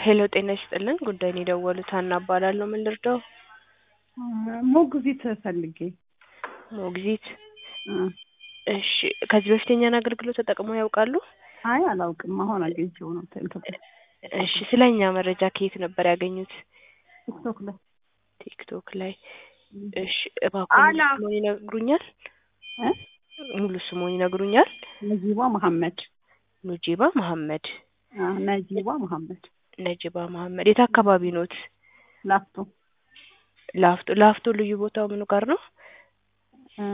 ሄሎ ጤና ይስጥልን ጉዳይን የደወሉት ሀና እባላለሁ ምን ልርዳው ሞግዚት ፈልጌ ሞግዚት እ እሺ ከዚህ በፊት የኛን አገልግሎት ተጠቅመው ያውቃሉ አይ አላውቅም አሁን አግኝቼው ነው ኢትዮጵያ እሺ ስለ እኛ መረጃ ከየት ነበር ያገኙት ቲክቶክ ላይ ቲክቶክ ላይ እሺ እባክዎ ሙሉ አላ- ስሙን ይነግሩኛል እ ሙሉ ስሙን ይነግሩኛል ነጂባ መሐመድ ኑጂባ መሐመድ አ ነጂባ መሐመድ ነጂባ መሐመድ የት አካባቢ ኖት ላፍቶ ላፍቶ ላፍቶ ልዩ ቦታው ምኑ ጋር ነው እ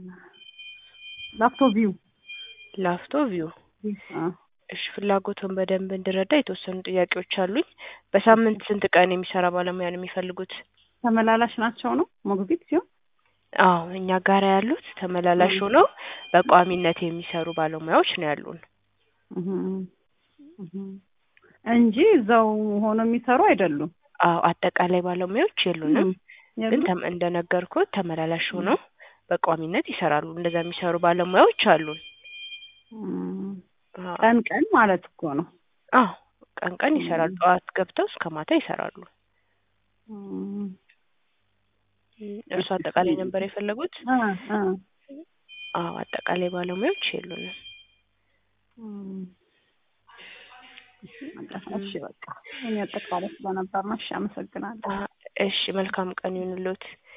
ላፍቶ ቪው ላፍቶ ቪው አ እሺ ፍላጎቱን በደንብ እንድረዳ የተወሰኑ ጥያቄዎች አሉኝ በሳምንት ስንት ቀን የሚሰራ ባለሙያ ነው የሚፈልጉት ተመላላሽ ናቸው ነው ሞግዚት ሲሆን አዎ እኛ ጋር ያሉት ተመላላሽ ሆነው በቋሚነት የሚሰሩ ባለሙያዎች ነው ያሉን እህ እህ እንጂ እዛው ሆኖ የሚሰሩ አይደሉም አዎ አጠቃላይ ባለሙያዎች የሉንም ግን የሉም? ተም- እንደነገርኩት ተመላላሽ ሆነው በቋሚነት ይሰራሉ እንደዛ የሚሰሩ ባለሙያዎች አሉን እም፣ አዎ ቀን ቀን ማለት እኮ ነው አዎ ቀን ቀን ይሰራሉ ጠዋት ገብተው እስከ ማታ ይሰራሉ እም፣ እርሱ አጠቃላይ ነበር የፈለጉት አ አ አዎ አጠቃላይ ባለሙያዎች የሉንም እም። እሺ በቃ እኔ አጠቃላይ ስለነበር ነው። እሺ አመሰግናለሁ። አ- እሺ መልካም ቀን ይሁንልዎት